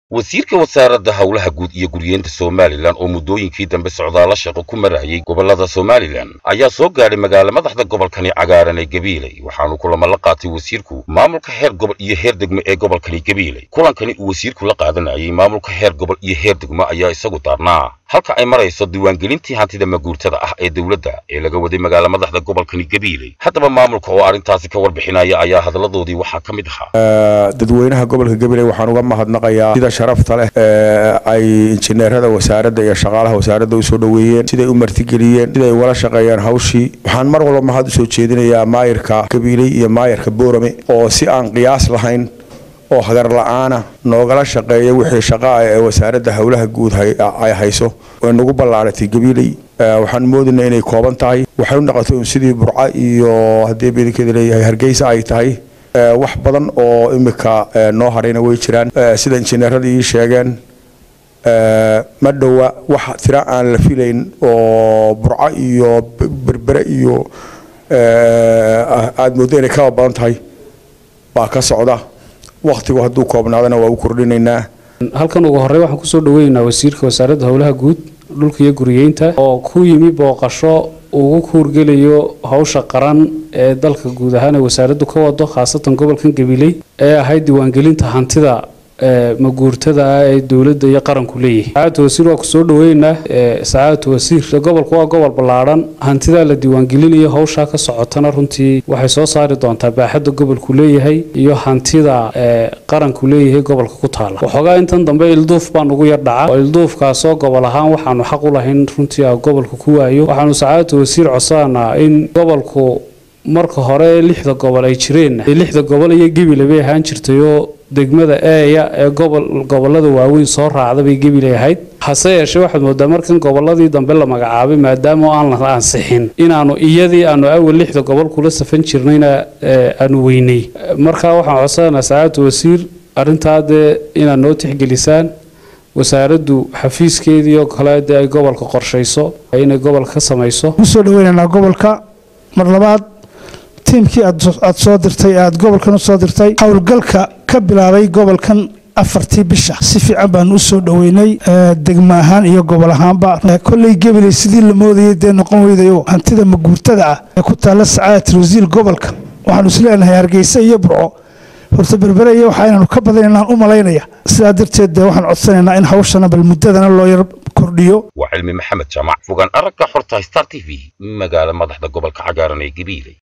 wasiirka wasaaradda howlaha guud iyo guryeenta somalilan oo muddooyinkii dambe socdaalla shaqo ku marayay gobollada somalilan ayaa soo gaadhay magaala madaxda gobolkani cagaaran ee gabiiley waxaanu kulamo la qaatay wasiirku maamulka heer gobol iyo heer degmo ee gobolkani gabiiley kulankani uu wasiirku la qaadanayay maamulka heer gobol iyo heer degmo ayaa isagu daarnaa halka ay marayso diiwaangelintii hantida maguurtada ah ee dowladda ee laga waday magaala madaxda gobolkani gabiiley haddaba maamulka oo arrintaasi ka warbixinaya ayaa hadaladoodii waxaa ka mid ahaa dadweynaha gobolka gabiley waxaan uga mahadnaqayaa sida sharafta leh ee ay injineerada wasaaradda iyo shaqaalaha wasaaradda usoo dhoweeyeen siday u martigeliyeen siday ugala shaqeeyaan hawshii waxaan mar walba mahad usoo jeedinayaa maayirka gabiiley iyo maayirka boorame oo si aan qiyaas lahayn oo hagar la-aana noogala shaqeeya wixii shaqaa ee wasaaradda howlaha guud ay hayso way nagu ballaaratay gabiiley waxaan moodayna inay kooban tahay waxay u noqotay un sidii burca iyo haddii bidinkeeda leeyahay hargeysa ay tahay wax badan oo imika noo harayna way jiraan sida injineeradii ii sheegeen ma dhowa wax tira aan la filayn oo burco iyo berbere iyo aada mooddo inay kaba badan tahay baa ka socda wakhtigu hadduu koobnaadana waa u kordhinaynaa halkan ugu horey waxaan kusoo dhaweynaynaa wasiirka wasaaradda howlaha guud dhulka iyo guriyeynta oo ku yimi booqasho ugu kuurgelayo howsha qaran ee dalka guud ahaan ee wasaaraddu ka wado khaasatan gobolkan gabiley ee ahayd diiwaangelinta hantida maguurtada ah ee dowladda iyo qaranku leeyahay sacaadatu wasiir waa kusoo dhaweynaynaa sacaadatu wasiir gobolku waa gobol ballaadhan hantidaa la diiwaangelinayo howshaa ka socotana runtii waxay soo saari doontaa baaxadda gobolku leeyahay iyo hantida qaranku leeyahay gobolka ku taala waxoogaa intan dambe ilduuf baa nugu yar dhaca oo ilduufkaasoo gobol ahaan waxaanu xaq u lahayn runtii a gobolka ku waayo waxaanu sacaadatu wasiir codsananaa in gobolku marka hore lixda gobol ay jireenna lixda gobol iyo gebile bay ahaan jirtayoo degmada eeya ee gobol gobolada waaweyn soo raacda bay gebilay ahayd hase yeeshee waxaad moodaa markan goboladii dambe la magacaabay maadaama aan la ansixin inaanu iyadii aanu awal lixda gobol kula safan jirnayna aanu weynay marka waxaan codsananaa sacaadatu wasiir arrintaa dee inaad noo tixgelisaan wasaaraddu xafiiskeedii oo kale dee ay gobolka qorshayso inay gobolka ka samayso kusoo dhaweynaynaa gobolka mar labaad tiimkii aad soo dirtay aad gobolkan u soo dirtay howlgalka ka bilaabay gobolkan afartii bisha si fiican baanu u soo dhoweynay degmo ahaan iyo gobol ahaanba kolley gabiley sidii la moodayay dee noqon weydayo hantida maguurtada ah ee ku taalla sacaadatul wasiir gobolka waxaanu isleenahay hargeysa iyo burco horta berbere iyo waxa inaanu ka badan inaan u malaynaya sidaa darteed dee waxaan codsanaynaa in hawshana bal muddadana loo yar kordhiyo waa cilmi maxamed jaamac fogaan aragga xorta star t v magaala madaxda gobolka cagaaran ee gabiiley